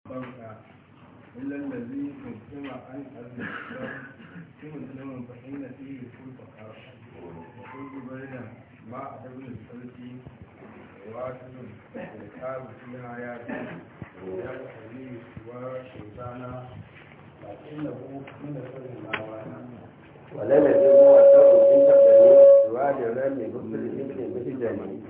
فرقا إلا الذي قدم عن الإسلام في مسلم فإن فيه كل فقر وكل بين مع ابن الفلك واحد الكتاب فيها ياتي ويقتضي وشيطانا لكنه من سر الأوانا ولم يجب الدور إن تبدأ سواد الرمي بكل ابن بهجني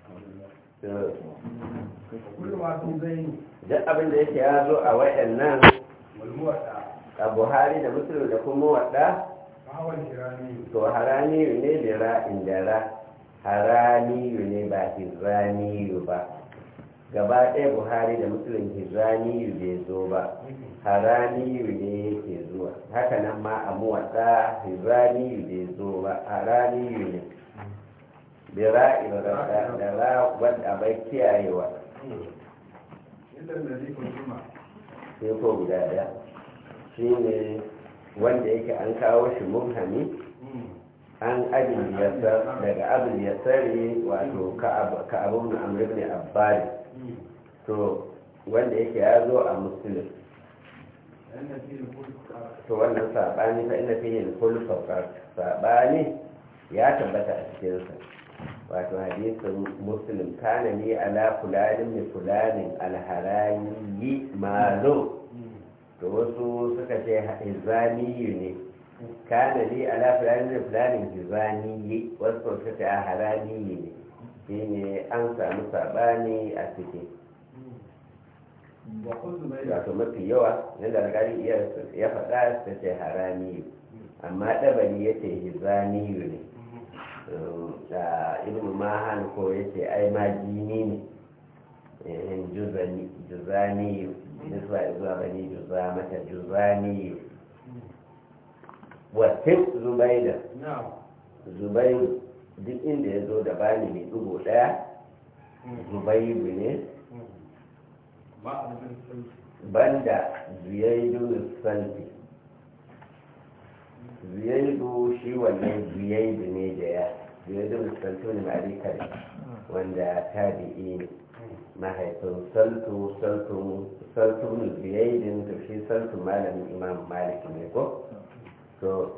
وكل ما في زين duk abin da yake ya zo a waɗannan والموتى a buhari da musulun da kuma waɗa فهو الكرامي to haraniyu ne da ra'in da ra haraniyu ne ba hizraniyu ba gaba ɗaya buhari da musulun hizraniyu bai zo ba haraniyu ne yake zuwa haka nan ma a muwaɗa hizraniyu bai zo ba haraniyu ne da ra'in rasa da ra wadda bai kiyayewa إلا الذي قدم sai ko guda ɗaya shi ne wanda yake an kawo shi mubhami an abin yasar daga abin yasari wato ka abin na amur ne abbari to wanda yake ya zo a musulun لأن فيه كل فقر to wannan saɓani fa ina fiye da kullu saɓani ya tabbata a cikinsa wato hadisin muslim kana ni ala fulanin mai fulanin alharani malo to wasu suka ce hizaniyu ne kana ni ala fulanin mai fulanin hizaniyi wasu suka ce a haraniyi ne shi ne an samu saɓani a ciki وخذ بين wato mafi yawa yadda alƙali iya ya faɗa ta ce haraniyu amma ɗabari ya ce hizaniyu ne da ibn mahan ko ya ce ai ma jini ne eh, juzani juzaniyu nisba zuwa bani juza mata juzaniyu wasin zubaida نعم zubairu duk inda ya zo da bani mai ɗigo ɗaya zubairu ne ما ابن الفلك banda zuyaidu salfi zuyaidu shi wannan zuyaidu ne da ya zuyaidu salfi ne ma'arikar wanda tabi'i ne mahaifin saltu saltu saltu ne zuyaidin to shi saltu malamin imam malik ne ko to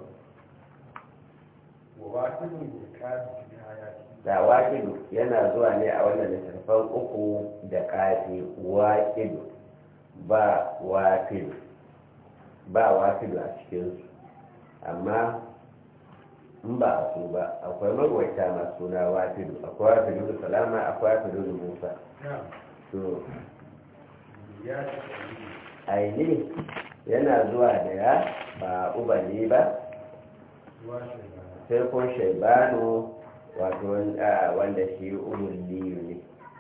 وواحد بالكاد في حياته da waƙidu yana zuwa ne a wannan littattafan uku da ƙafi waƙidu ba wafidu ba wafidu a cikinsu amma in ba a su ba akwai magwaita masu suna wafidu akwai wafidu da salama akwai wafidu da musa نعم to يا aini yana zuwa da ya ba ubali ba واحد sai ko shaibanu wato wanda wanda shi umulliyu ne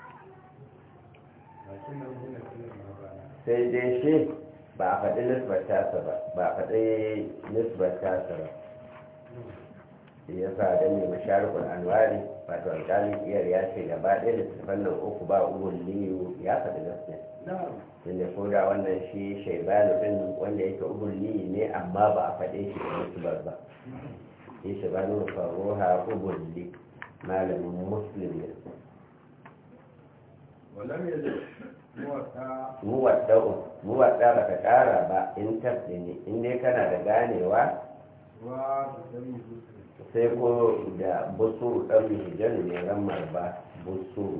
لكنه هنا في المبانى sai dai shi ba a faɗi nisbar tasa ba ba a faɗi nisbar tasa ba shi ya sa da mai masharikul anwari wato alƙalin iyar ya ce gaba ɗaya da tafan nan uku ba ugun liyu ya faɗi gaskiya نعم tunda ko da wannan shi shaibanu ɗin wanda yake ugun liyu ne amma ba a faɗe shi da nisbar ba shi shaibanu faruha ugun li malamin muslim ne ولم يزل موتى muwadda'u muwadda ba ka ƙara ba in tabbi ne in dai kana da ganewa وبدم مسلم sai ko da busu ɗan mihijan ne ramar ba busu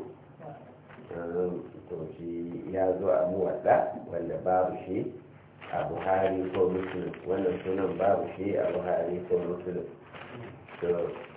to shi ya zo a muwadda wanda babu shi a buhari ko muslim wannan sunan babu shi a buhari ko muslim to